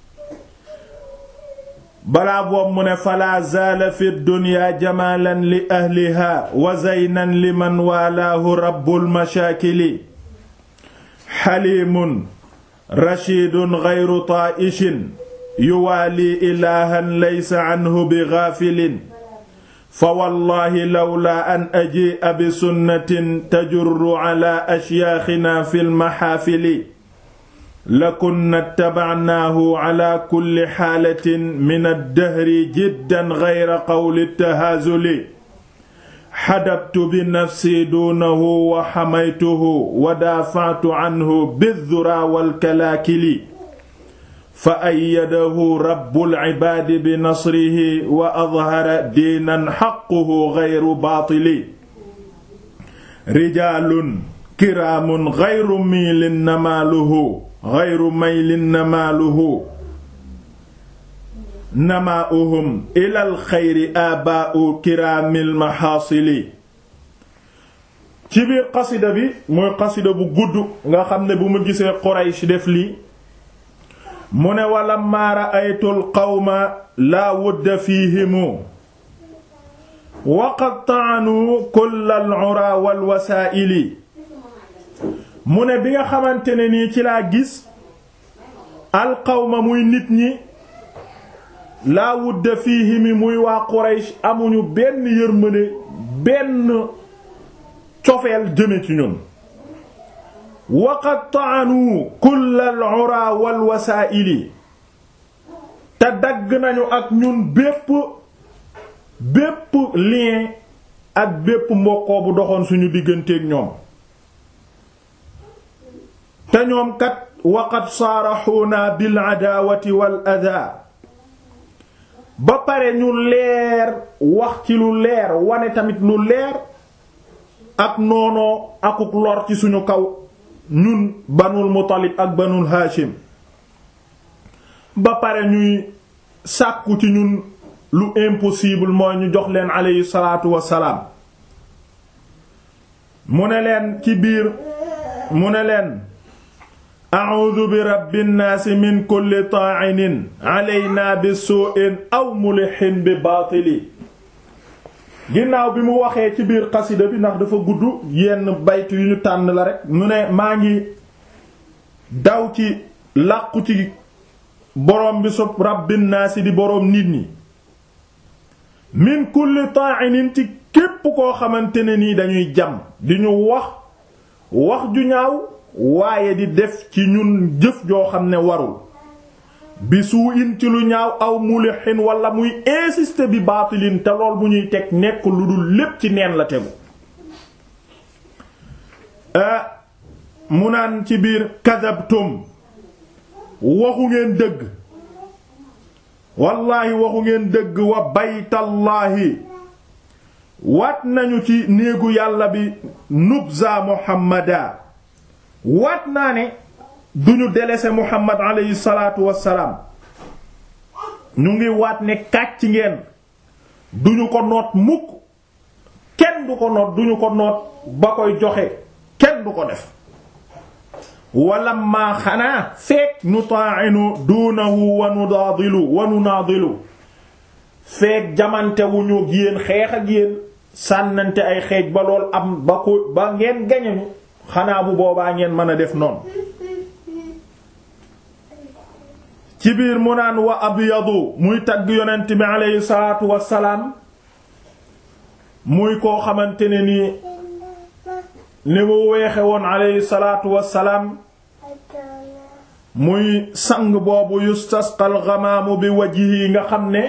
balaa boobu mu ne falaa zaala fi dunya jamaalan li ahliha wa zaynan liman waalaahu rabbul mashaakili xaliimun rashiidun gayru taa'ishin yuwaali ilaahan laysa anhu bi gaafilin fa wallaahi lawlaa an ajii'a bi sunnatin tajurru ala ashyaaxinaa fil maxaafili lakunna tabacnaahu ala kulli xaalatin min addahri jiddan gayra qawli tahaazuli xadabtu bi nafsi duunahu wa xamaytuhu wa daafactu canhu biddura walkalaakili fa ayyadahu rabbul cibaadi bi nasrihi wa adhara diinan xaquhu gayru baatili rijaalun kiraamun gayru miilin namaaluhu gayru maylin namaaluhu namaa'uhum ilal xayri aabaa'u kiraamil maxaasili ci biir xasida bi muy xasida bu gudd nga xam ne bu ma gisee Quraysh def lii mu ne wala maa ra'aytul qawma laa wudda fiihimu wa qad ta'anu kullal uraa wal wasaa'ili mu ne bi nga xamante ne nii ci laa gis al qawma muy nit ñi laa wudda fiihimi muy waa Quraysh amuñu benn yërmande benn cofeel jëme ci ñun waqad ta'anu kullal ura wal wasaa'ili te dagg nañu ak ñun bépp bépp lien ak bépp mbokkoo bu doxoon suñu digganteeg ñoom te ñoom kat waqad saaraxuuna bil adaawati wal adaa ba pare ñu leer wax ci lu leer wane tamit lu leer ak noonoo akuk lor ci suñu kaw ñun banul Muttalib ak banul Haashim ba pare ñuy sàkku ci ñun lu impossible mooy ñu jox leen aleyhi salaatu wassalaam mu ne leen ci biir mu ne leen a'uudu bi rabbin naasi min kulli taa'inin alaynaa bi suu'in aw mulihin bi baatili ginnaaw bi mu waxee ci biir xasida bi ndax dafa gudd yenn baytu yu ñu tànn la rek mu ne maa ngi daw ci làqu ci boroom bi sub rabbin naasi di boroom nit ñi min kulli ta'inin ci képp koo xamante ne nii dañuy jam di ñu wax wax ju ñaaw waaye di def ci ñun jëf joo xam ne warul bi suu in ci lu ñaaw aw mulixin wala muy insister bi baatilin te lool bu ñuy teg nekk lu dul lépp ci neen la tegu mu naan ci biir kadabtum waxu ngeen dëgg wallaahi waxu ngeen dëgg wa baytallaahi waat nañu ci néegu yàlla bi nubza muhammada waat naa ne duñu délaissé muhammad aleyhi salaatu wassalaam ñu ngi waat ne kàcc ngeen duñu ko noot mukk kenn du ko noot duñu ko noot ba koy joxe kenn du ko def wala maa xanaa feek nu ta'inu duunahu wa nudaadilu wa nunaadilu feek jamante wu ñu yéen xeex ak yéen sànnante ay xeej ba lool am ba ko ba ngeen gañañu xanaa bu boobaa ngeen mën a def noonu ci biir mu naan wa abyadu muy tagg yonent bi aleyhi salaatu wassalaam muy koo xamante ne nii ni mu weexe woon aleyhi salaatu wassalaam muy sang boobu yustasqal ghamaamu bi wajhi nga xam ne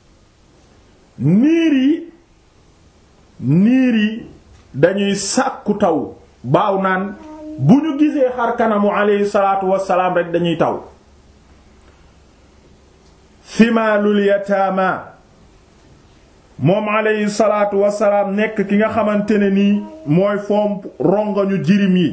niir yi niir yi dañuy sàkku taw baaw naan bu ñu gisee xar kanamu aleyhi salaatu wassalaam rek dañuy taw thimaalul yataama moom aleyhi salaatu wassalaam nekk ki nga xamante ne nii mooy fomp rongoñu jirim yi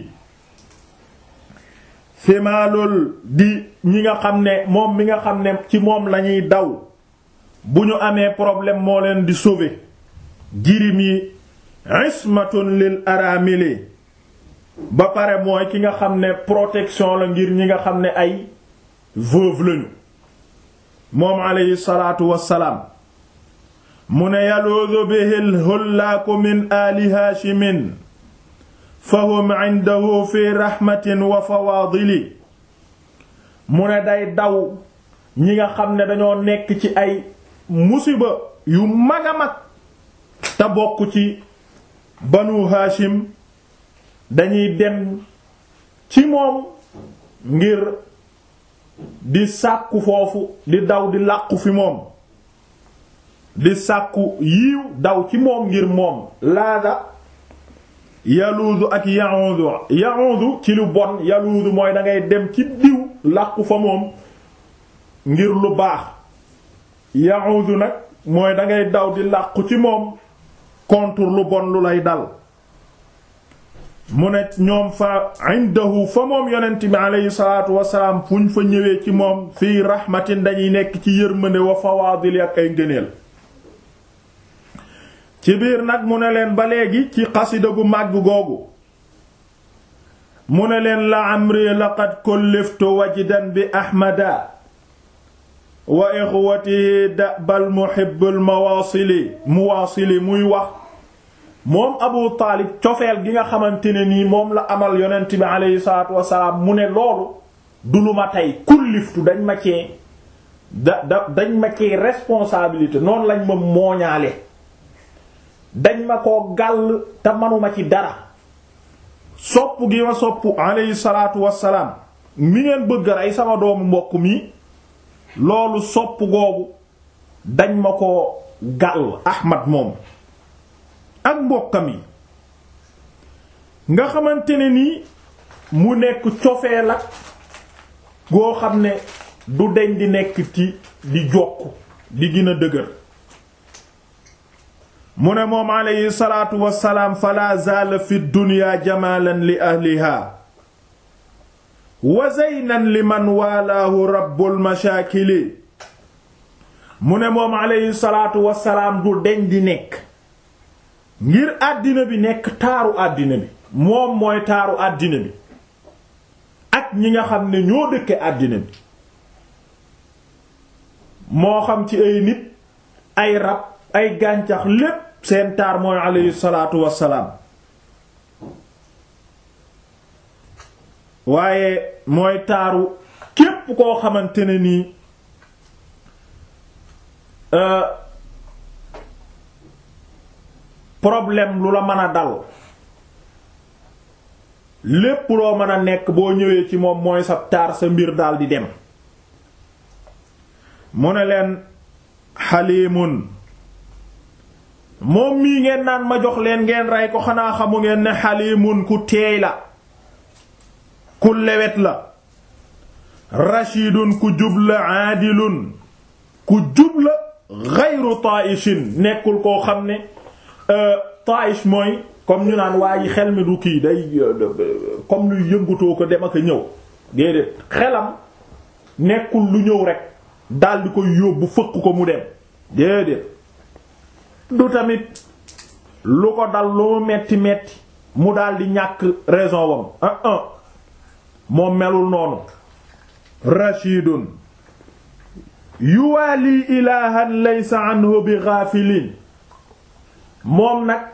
thimaalul di ñi nga xam ne moom mi nga xam ne ci moom lañuy daw bu ñu amee problème moo leen di sauver jirim yi ismatun lil aramili ba pare mooy ki nga xam ne protection la ngir ñi nga xam ne ay veuve lañu moom aleyhi salaatu wassalaam mu ne yaluudu bihi lhullaaku min aali haashimin fa hum indahu fi raxmatin wa fawaadili mu ne day daw ñi nga xam ne dañoo nekk ci ay musiba yu mag a mag te bokk ci banu haashim dañuy dem ci moom ngir di sàkku foofu di daw di làqu fi moom di sàkku yiiw daw ci moom ngir moom laada yaluudu ak ya'uudu ya'uudu ci lu bon yaluudu mooy dangay dem ci diw làqu fa moom ngir lu baax ya'uudu nag mooy dangay daw di làqu ci moom contre lu bon lu lay dal mu ne ñoom fa indahu fa moom yonent bi aleyhi salaatu wasalaam fu ñu fa ñëwee ci moom fii rahmatin dañuy nekk ci yërmande wa fawaadili ak ay ngëneel ci biir nag mu ne leen ba léegi ci xasida gu màgg googu mu ne leen la amri laqad kulliftu wajdan bi ahmada wa ixwatihi dabal muhibbul mawaasili muwaasili muy wax moom abu taalib cofeel gi nga xamante ne nii moom la amal yonent bi aleyhi salaatu wasalaam mu ne loolu du lu ma tey kulliftu dañ ma cee da da dañ ma cee responsabilité noonu lañ ma mooñaale dañ ma ko gàll te manuma ci dara sopp gi ma sopp aleyhi salaatu wasalaam mi ngeen bëgg rey sama doomu mbokk mi loolu sopp googu dañ ma ko gàll ahmad moom ak mbokkam yi nga xamante ne nii mu nekk cofee la goo xam ne du deñ di nekk ci di jokk di gën a dëgër mu ne moom aleyhi salaatu wassalaam fala zaala fi dunya jamaalan li ahliha wa zeynan li man waalaahu rabbul mashaakili mu ne moom aleyhi salaatu wassalaam du deñ di nekk ngir àddina bi nekk taaru àddina bi moom mooy taaru àddina bi ak ñi nga xam ne ñoo dëkke àddina bi moo xam ci ay nit ay rab ay gàncax lépp seen taar mooy aleyhi salaatu wassalaam waaye mooy taaru képp koo xamante ne nii problème lu la mën a dal lépp loo mën a nekk boo ñëwee ci moom mooy sa taar sa mbir daal di dem mu ne leen xalimun moom mii ngeen naan ma jox leen ngeen rey ko xanaa xamu ngeen ne xalimun ku teey la ku lewet la rashidun ku jubla aadilun ku jubla xayru taishin nekkul koo xam ne taish mooy comme ñu naan waaye xel mi du kii day comme luy yëngutoo ko dem ak a ñëw déedéet xelam nekkul lu ñëw rek dal di koy yóbbu fëkk ko mu dem déedéet du tamit lu ko dal lu metti metti mu daal di ñàkk raison wam ah ah moom melul noonu rashidun yuwaali ilahan laysa anhu bi ghafilin moom nag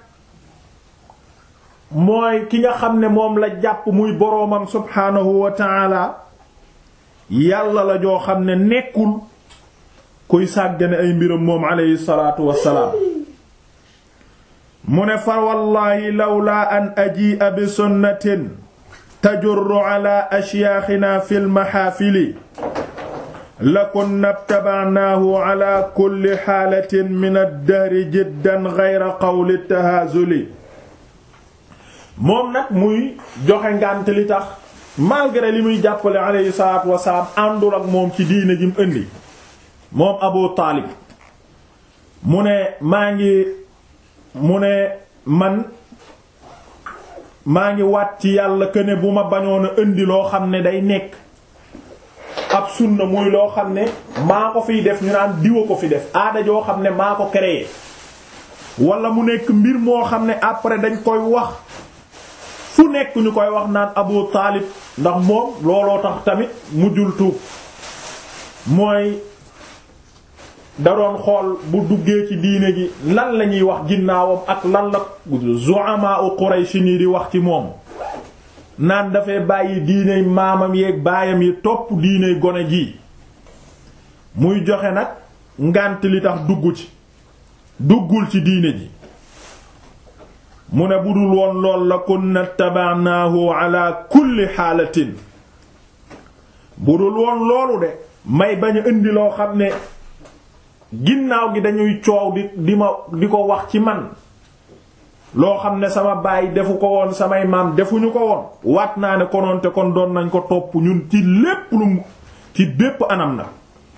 mooy ki nga xam ne moom la jàpp muy boroomam subhaanahu wa taala yàlla la joo xam ne nekkul kuy sàggane ay mbiram moom aleyhi salaatu wassalaam mu ne fa wallaahi lawlaa an ajii'a bi sunnatin tajurru ala ashyaaxina fi lmaxaafili lakunna taba'naahu ala kulli xaalatin min ad-dahri jiddan gayra qawli tahaazuli moom nag muy joxe ngànt li tax malgré li muy jàppale alayhi salaatu wasalaam àndul ak moom ci diine ji mu indi moom Abu Taalib mu ne maa ngi mu ne man maa ngi waat ci yàlla que ne bu ma bañoon a indi loo xam ne day nekk ab sunna muy loo xam ne maa ko fiy def ñu naan diwa ko fi def aada joo xam ne maa ko créé wala mu nekk mbir moo xam ne après dañ koy wax fu nekk ñu koy wax naan Abu Taalib ndax moom looloo tax tamit mujjul tuub mooy da doon xool bu duggee ci diine gi lan la ñuy wax ginnaawam ak lan la zu'ama u Quraysh ni di wax ci moom naan dafay bàyyi diiney maamam yeeg baayam yi topp diiney gone ji muy joxe nag ngànt li tax dugg ci duggul ci diine ji mu ne bu dul woon lool la kunna taba'naahu ala kulli xaalatin bu dul woon loolu de may bañ a indi loo xam ne ginnaaw gi dañuy coow di di ma di ko wax ci man loo xam ne sama baay defu ko woon samay maam defuñu ko woon waat naa ne konoonte kon doon nañ ko topp ñun ci lépp lu ci bépp anam na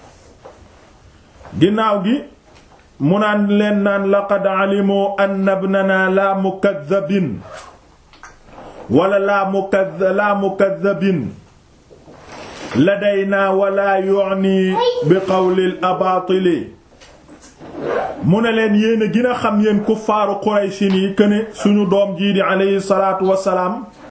ginnaaw gi mu naan leen naan laqad alimu anna ibnana la mukaththibin wala la mukath la mukaththibin ladayna wala yu'ni bi qawlil abaatili mu ne leen yéen a gën a xam yéen kuffaaru Quraysin yi këne suñu doom jii di aleyhi salaatu wassalaam